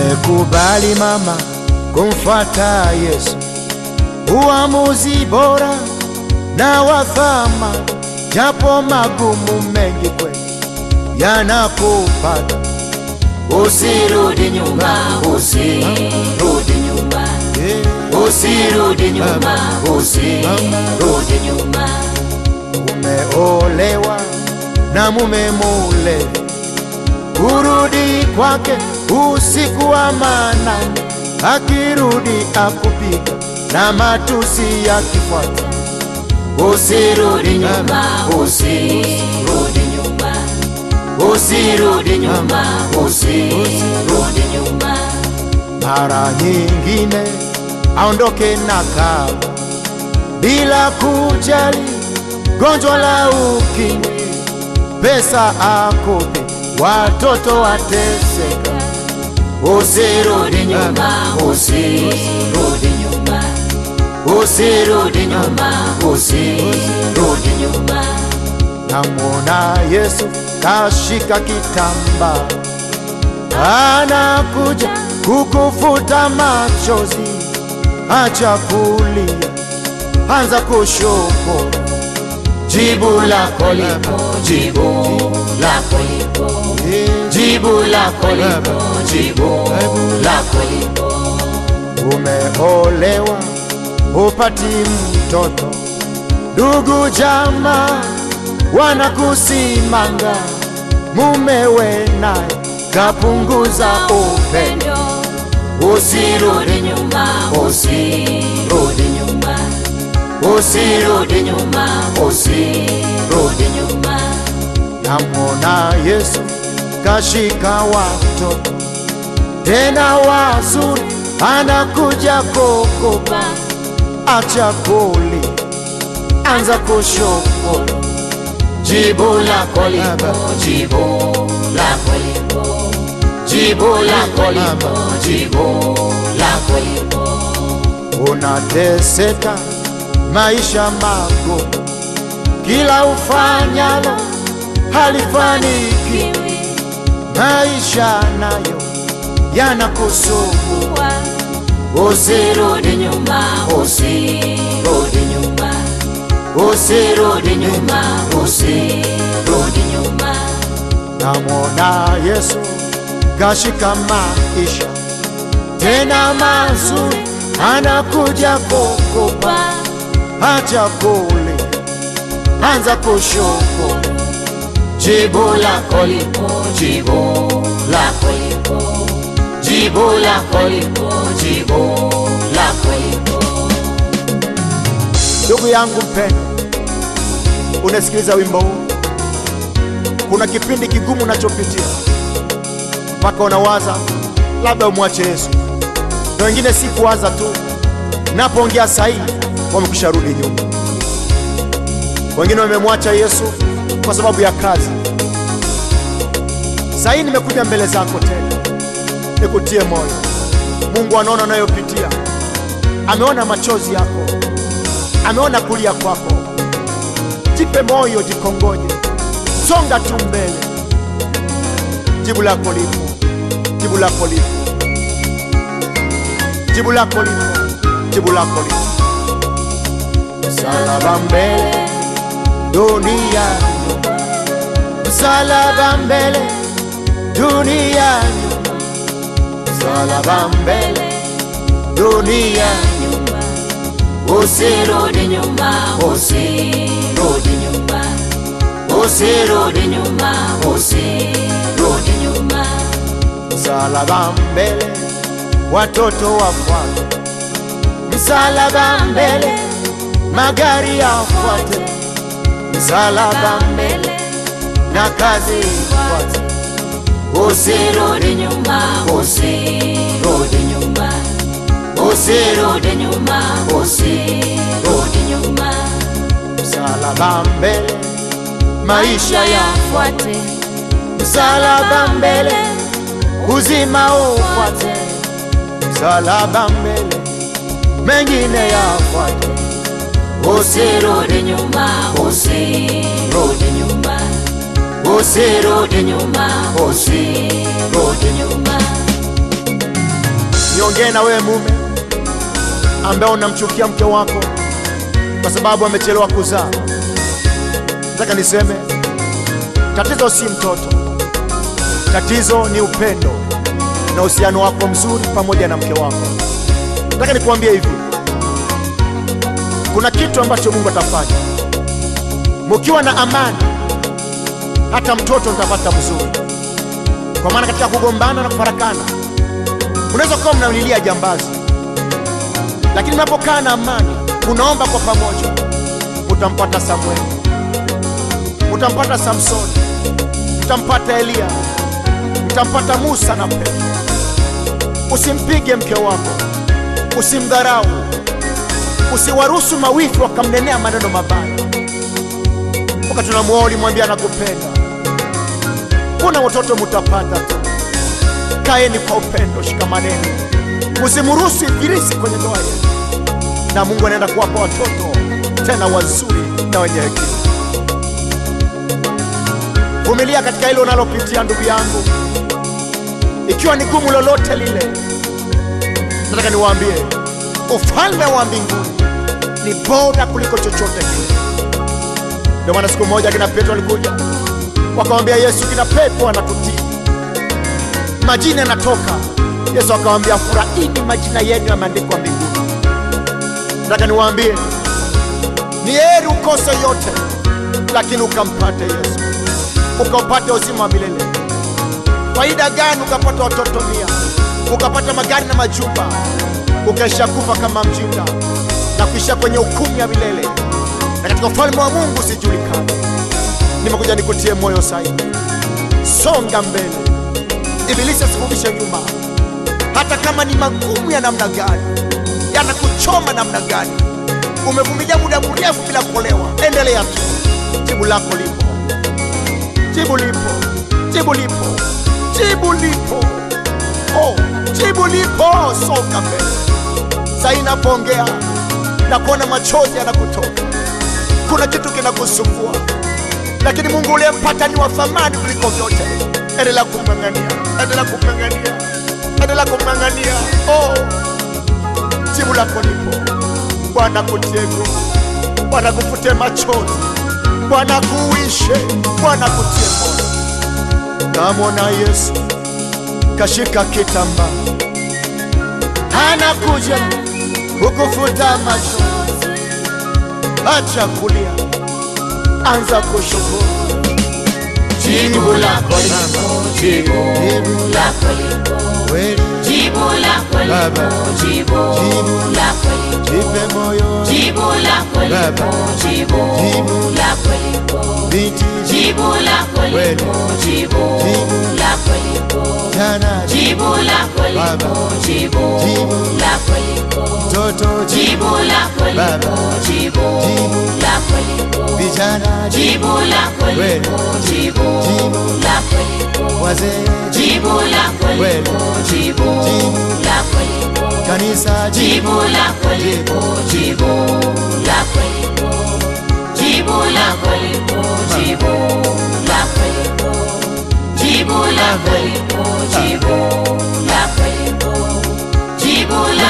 Umekubali mama kumfuata Yesu, uamuzi bora na wa thamani, japo magumu mengi kweli yanakupata. Usirudi nyuma, usirudi nyuma, Eh, usirudi nyuma, usirudi nyuma. Umeolewa na mume mule, kurudi kwake usiku wa manane, akirudi akupiga na matusi yakifuata. Usirudi nyuma, usirudi nyuma, usirudi nyuma, usirudi nyuma. Mara nyingine aondoke na kaba bila kujali gonjwa la ukimwi, pesa akope, watoto wateseka. Usirudi nyuma, usirudi nyuma, usirudi nyuma, usirudi nyuma. Namwona Yesu kashika kitambaa, anakuja kukufuta machozi. Acha kulia, anza kushukuru. Jibu lako lipo, jibu lako lipo, Eh, jibu lako lipo, jibu lako lipo. Umeolewa upati mtoto, ndugu jamaa wanakusimanga, mumewe naye kapunguza upendo. Usirudi nyuma, usirudi nyuma, usirudi nyuma, usirudi nyuma. Namwona Yesu kashika watoto tena wazuri, anakuja kukupa. Acha kulia, anza kushukuru. Jibu lako lipo, jibu lako lipo, jibu lako lipo, jibu lako lipo. Unateseka maisha magumu, kila ufanyalo halifanikiwi, maisha nayo yanakusumbua. Usirudi nyuma, usirudi nyuma, usirudi nyuma, usirudi nyuma. Namwona Yesu kashika maisha tena mazuri, anakuja kukupa. Acha kulia, anza kushukuru. Jibu lako lipo, jibu lako lipo, jibu lako lipo, jibu lako lipo. Ndugu yangu mpendwa, unasikiliza wimbo huu, kuna kipindi kigumu unachopitia mpaka unawaza labda umwache Yesu, na wengine si kuwaza tu, napoongea sahihi wamekwisha rudi nyuma. Wengine wamemwacha Yesu kwa sababu ya kazi. Sahihi nimekuja mbele zako tena nikutie moyo. Mungu anaona unayopitia, ameona machozi yako ameona kulia kwako. Jipe moyo, jikongoje, songa tu mbele. Jibu lako lipo, jibu lako lipo, jibu lako lipo, jibu lako lipo. Msalaba mbele, dunia nyuma. Msalaba mbele, dunia nyuma. Msalaba mbele, dunia nyuma. Usirudi nyuma, usirudi nyuma, usirudi nyuma, usirudi nyuma. Msalaba mbele, watoto wafuate. Msalaba mbele, magari yafuate. Msalaba mbele, na kazi ifuate. Usirudi nyuma, usirudi nyuma, usirudi nyuma, usirudi nyuma. Msalaba mbele, maisha ya yafuate, msalaba mbele, uzima ufuate. Msalaba mbele, mengine yafuate. usirudi nyuma, usirudi nyuma, usirudi nyuma, usirudi nyuma. niongee na wewe mume ambaye unamchukia mke wako kwa sababu amechelewa kuzaa. Nataka niseme tatizo si mtoto, tatizo ni upendo na uhusiano wako mzuri pamoja na mke wako. Nataka nikuambie hivi, kuna kitu ambacho Mungu atafanya mukiwa na amani, hata mtoto mtapata mzuri, kwa maana katika kugombana na kufarakana unaweza kuwa mnalilia jambazi, lakini mnapokaa na amani, unaomba kwa pamoja, utampata Samueli, utampata Samsoni, utampata Eliya, utampata Musa na Petro. Usimpige mke wako, usimdharau, usiwaruhusu mawifi wakamnenea maneno mabaya. Wakati unamuoa ulimwambia nakupenda, kuna watoto mutapata tu. Kaeni kwa upendo, shikamaneni, usimruhusu ibilisi kwenye ndoa yenu, na Mungu anaenda kuwapa watoto tena wazuri na wenye hekima. Vumilia katika hilo unalopitia ndugu yangu, ikiwa ni gumu lolote lile. Nataka niwaambie ufalme wa mbinguni ni bora kuliko chochote kile. Ndio maana siku moja kina Petro alikuja wakamwambia Yesu, kina pepo wanatutii, majina yanatoka. Yesu akamwambia, furahini, majina yenu yameandikwa mbinguni. Nataka niwaambie ni heri ukose yote, lakini ukampate Yesu, ukaupate uzima wa milele. Faida gani ukapata watoto mia, ukapata magari na majumba, ukaisha kufa kama mjinga na kuisha kwenye hukumu ya milele, na katika ufalme wa Mungu usijulikane. Nimekuja nikutie moyo sahihi, songa mbele, ibilisi asikurudishe nyuma, hata kama ni magumu ya namna gani, yanakuchoma namna gani, umevumilia muda mrefu bila kuolewa, endelea tu, jibu lako lipo, jibu lipo, jibu lipo, jibu lipo, oh, jibu lipo. Songa mbele. Saa hii napoongea na kuona machozi yanakutoka, kuna kitu kinakusumbua, lakini Mungu uliyempata ni wa thamani kuliko vyote. Endelea kumng'ang'ania, endelea kumng'ang'ania, endelea kumng'ang'ania. Oh, jibu lako lipo. Bwana kutie nguvu, Bwana kufute machozi, Bwana kuishe, Bwana kutie moyo. Namwona Yesu kashika kitamba, anakuja kukufuta machozi. Acha kulia, anza kushukuru. Jibu lako lipo, jibu lako lipo, Kweli jibu lako lipo, jibu lako lipo, jipe moyo jibu lako lipo, jibu lako lipo, binti jibu lako lipo, jibu lako lipo, jana jibu lako lipo, jibu lako lipo, mtoto jibu lako lipo, jibu lako lipo, vijana jibu lako lipo, jibu lako lipo, wazee jibu lako lipo, jibu lako lipo, kanisa jibu lako lipo, jibu lako lipo, jibu lako lipo, jibu lako lipo, jibu lako lipo, jibu lako lipo, jibu lako